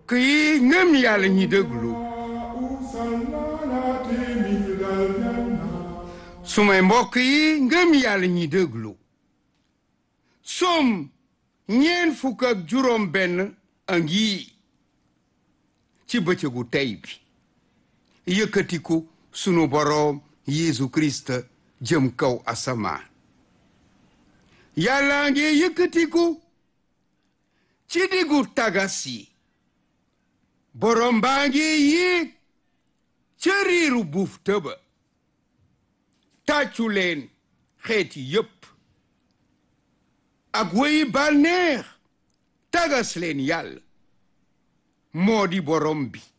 mbokk yi ngëm yàlla ñi déglu sumay mbokk yi ngëm yàlla ñi déglu som ñeen fukk ak juróom benn a ngi ci bëccëgu tey bi yëkkatiku sunu boroom Yeesu Kirist jëm kaw asamaan yàlla ngi yëkkatiku ci diggu tagas yi boroom baa ngi yéeg ca riiru buuf tëba tàccu leen xeeti yépp ak wéyi bànneex tagas leen yàlla moo di boroom bi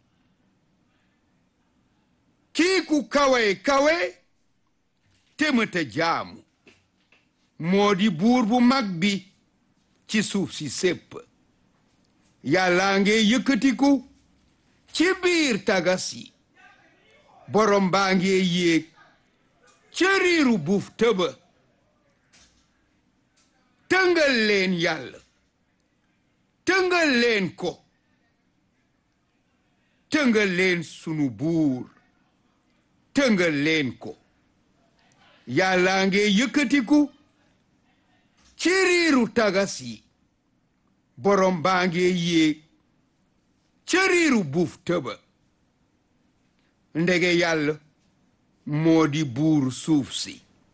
kii ku kawe kawe te mëta jaamu moo di buur bu mag bi ci suuf si sépp yàlla nge yëkkatiku ci biir tagas yi borom baa nge yéeg ca riiru buuf tëba tëngal leen yàlla tëngal leen ko tëngal leen sunu buur tëngal leen ko yàlla nge yëkkatiku ci riiru tagas yi borom baa nge yéeg ca riiru buuf tëba ndege yàlla moo di buur suuf si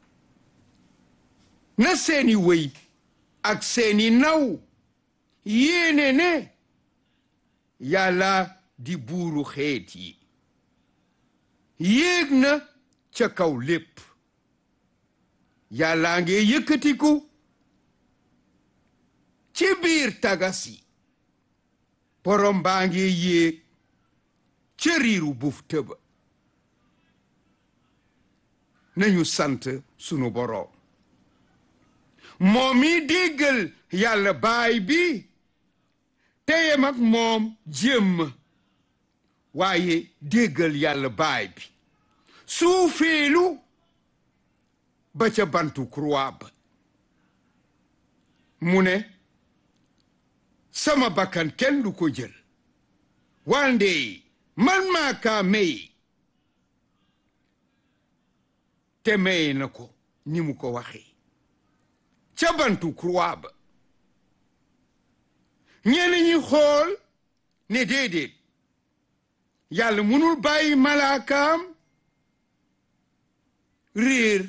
na seeni wëy ak seeni naw yéene ne yàlla di buuru xeet yi yéeg na ca kaw lépp yàlla nge yëkkatiku ci biir tagas yi borom baa ngi yéeg ca riiru buuf tëba nañu sant sunu boroom moom mi déggal yàlla baay bi teyem ak moom jéem waaye déggal yàlla baay bi suufeelu ba ca bantu croix ba mu ne sama bakkan kenn du ko jël wande man maa kaa may te maye na ko ni mu ko waxee ca bantu croix ba ñenn ñi xool ne déedéet yàlla mënul bàyyi malaakaam réer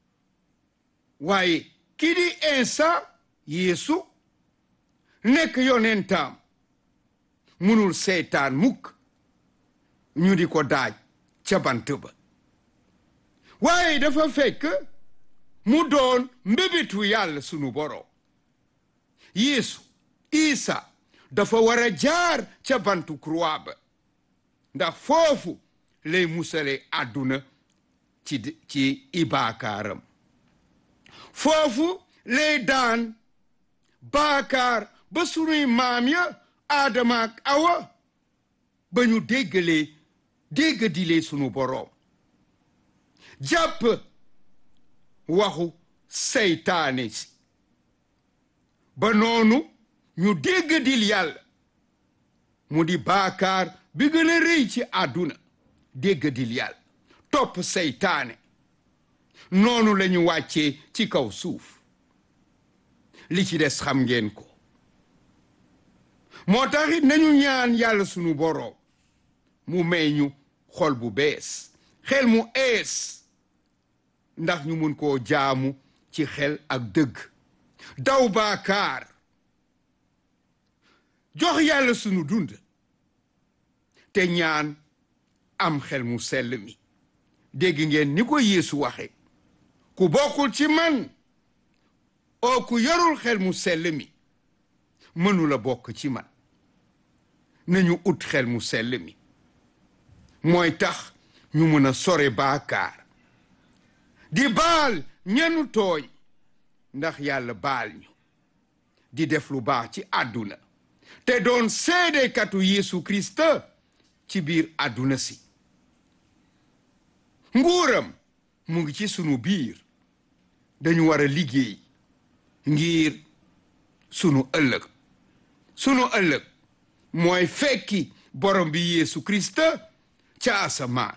waaye kii di Insa Yeesu nekk yonentaam mënul seetaan mukk ñu di ko daaj ca bant ba waaye dafa fekk mu doon mbébétu yàlla sunu boroom Yeesu Isa dafa war a jaar ca bantu croix ba ndax foofu lay musale àdduna ci ci ibaakaaram foofu lay daan baakaar ba sunuy maam ya aadama ak awa ba ñu déggalee déggadilee sunu boroom jàpp waxu seytaane si ba noonu ñu déggadil yàlla mu di baakaar bi gën a rëy ci àdduna déggadil yàlla topp seytaane noonu lañu wàccee ci kaw suuf li ci des xam ngeen ko moo taxit nañu ñaan yàlla sunu boroom mu may ñu xol bu bees xel mu ees ndax ñu mun koo jaamu ci xel ak dëgg daw baakaar jox yàlla sunu dund te ñaan am xel mu sell mi dégg ngeen ni ko Yeesu waxe ku bokkul ci man oo ku yorul xel mu sell mi mënula bokk ci man nañu ut xel mu sell mi mooy tax ñu mën a sore baakaar di baal ñenu tooñ ndax yàlla baal ñu di def lu baax ci àdduna te doon seedekatu Yeesu Kirist ci biir àdduna si nguuram mu ngi ci sunu biir dañu war a liggéey ngir sunu ëllëg sunu ëllëg mooy fekki borom bi Yeesu Krista ca asamaan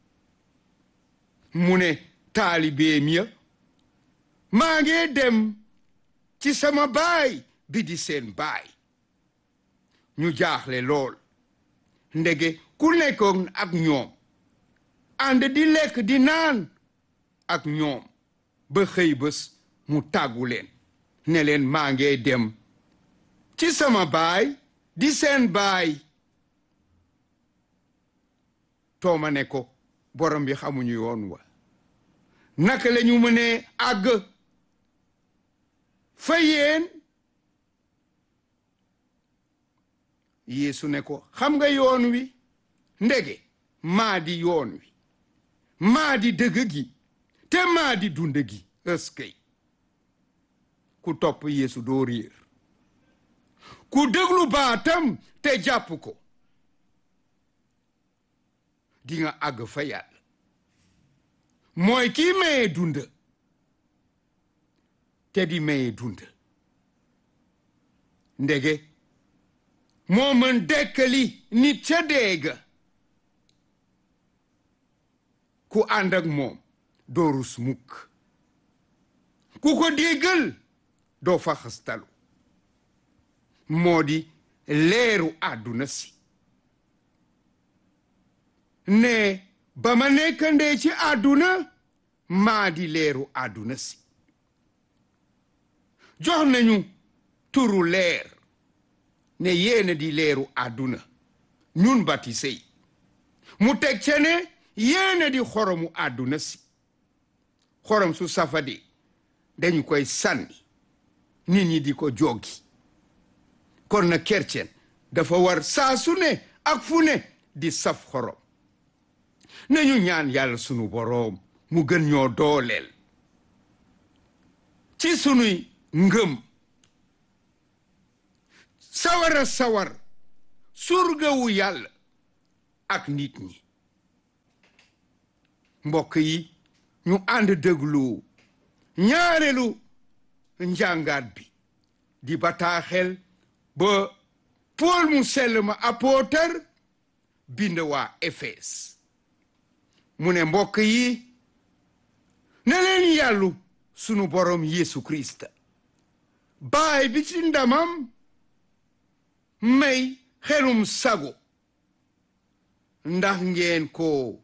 mu ne taalibeem ya maa ngi dem ci sama baay bi di seen baay ñu jaaxle lool ndege ku nekkoon ak ñoom ànd di lekk di naan ak ñoom ba xëy bés mu tàggu leen ne leen maa ngi dem ci sama baay di seen baay tooma ne ko borom bi xamuñu yoon wa naka la ñu mënee àgg fa yéen Yeesu ne ko xam nga yoon wi ndege maa di yoon wi maa di dëgg gi te maa di dund gi ëskëy ku topp Yeesu doo réer ku déglu baatam te jàpp ko di nga àgg fa yàlla mooy kii maye dund te di maye dund ndege moo mën dekkali nit ca deega ku ànd ak moom doo rus mukk ku ko déggal doo fa xastalu moo di leeru àdduna si ne ba ma nekkandee ci àdduna maa di leeru àdduna si jox nañu turu leer ne yéena di leeru àdduna ñun batise yi mu teg ca ne yéena di xoromu àdduna si xorom su safadi dañu koy sànni nit ñi di ko joggi kon na kercen dafa war saa su ne ak fu ne di saf xorom nañu ñaan yàlla sunu boroom mu gën ñoo dooleel ci sunuy ngëm sawara sawar surgawu yàlla ak nit ñi mbokk yi ñu ànd déglu ñaareelu njàngaat bi di bataaxel ba Pool mu sell ma apôtar bind waa Efes mu ne mbokk yi ne leen yàllu sunu borom Yeesu Krista baay bi ci ndamam may xelum sago ndax ngeen ko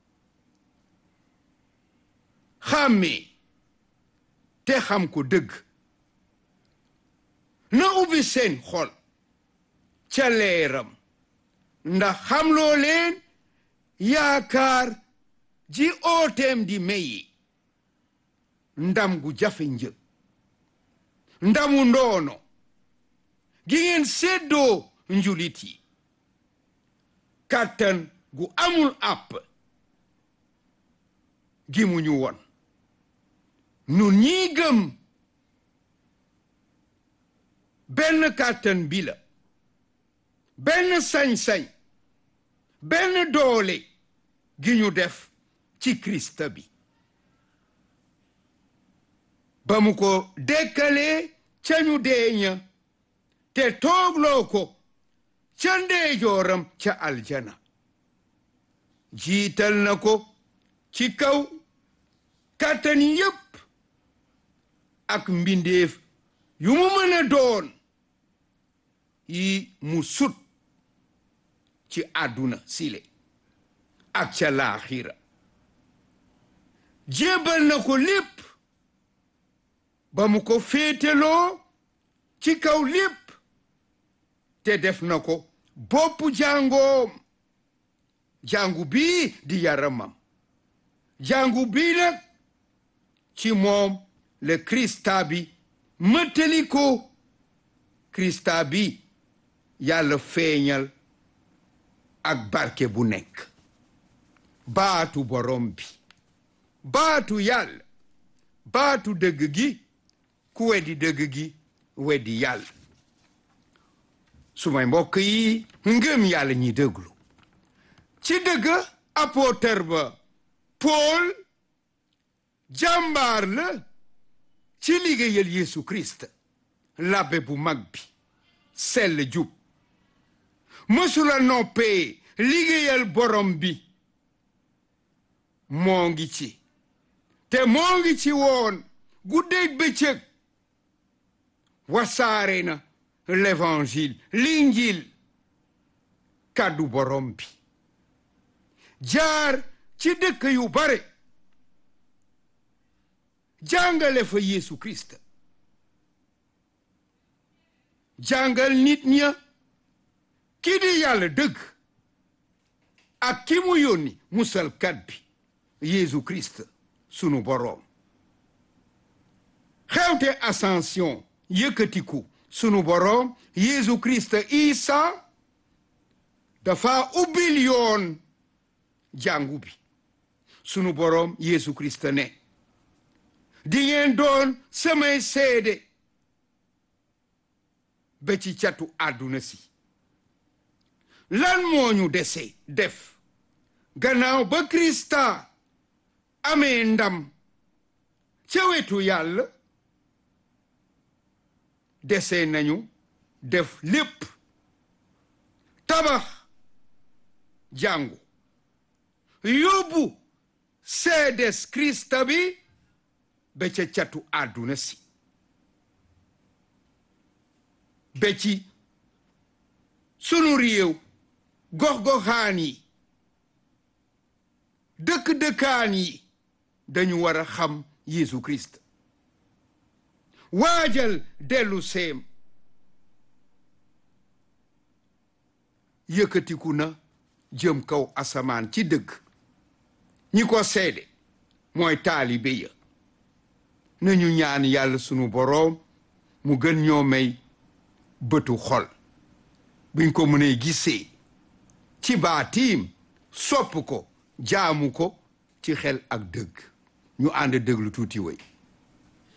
xàmmee te xam ko dëgg na ubbi seen xol ca leeram ndax xamloo leen yaakaar ji ooteem di meyi ndam gu jafe njëg ndamu ndoono gi ngeen séddoo njulit yi kàttan gu amul àpp gi mu ñu won nun ñii gëm benn kàttan bi la benn sañ-sañ benn doole gi ñu def ci Krista bi ba mu ko dekkalee ca ñu deeña te toogloo ko ca ndeejooram ca aljana jiital na ko ci kaw kàttan yépp ak mbindeef yu mu mën a doon yi mu sut ci àdduna sile ak ca laaxira jébbal na ko lépp ba mu ko féeteloo ci kaw lépp te def na ko boppu jàngoom jàngu bii di yaramam jàngu bii nag ci moom le Krista bi mëttali ko Krista bi yàlla feeñal ak barke bu nekk baatu borom bi baatu yàlla baatu dëgg gi ku weddi dëgg gi weddi yàlla sumay mbokk yi ngëm yàlla ñi déglu ci dëgg apôtre ba Paul jàmbaar la ci liggéeyal Yeesu Christ labbe bu mag bi sell jub mësula noppee liggéeyal borom bi moo ngi ci te moo ngi ci woon guddeeg bëccëg wasaare na l'évangile l'injil kàddu borom bi jaar ci dëkk yu bare jàngale fa Yeesu Kirist jàngal nit ña ki di yàlla dëgg ak ki mu yónni musalkat bi Yeesu Kirist sunu boroom xewte ascension yëkkatiku sunu boroom Yeesu Kirist Isa dafa ubbil yoon jàngu bi sunu boroom Yeesu Kirist ne di ngeen doon samay seede ba ci catu àdduna si lan moo ñu dese def gannaaw ba Krista amee ndam ca wetu yàlla dese nañu def lépp tabax jàngu yóbbu seedes Krista bi ba ca catu àdduna si ba ci sunu réew gox-goxaan yi dëkk-dëkkaan yi dañu war a xam Yeesu Kirist waajal dellu seem yëkkatiku na jëm kaw asamaan ci dëgg ñi ko seede mooy taalibe ya nañu ñaan yàlla sunu boroom mu gën ñoo may bëtu xol buñ ko mënee gisee ci baatiim sopp ko jaamu ko ci xel ak dëgg ñu ànd dëglu tuuti way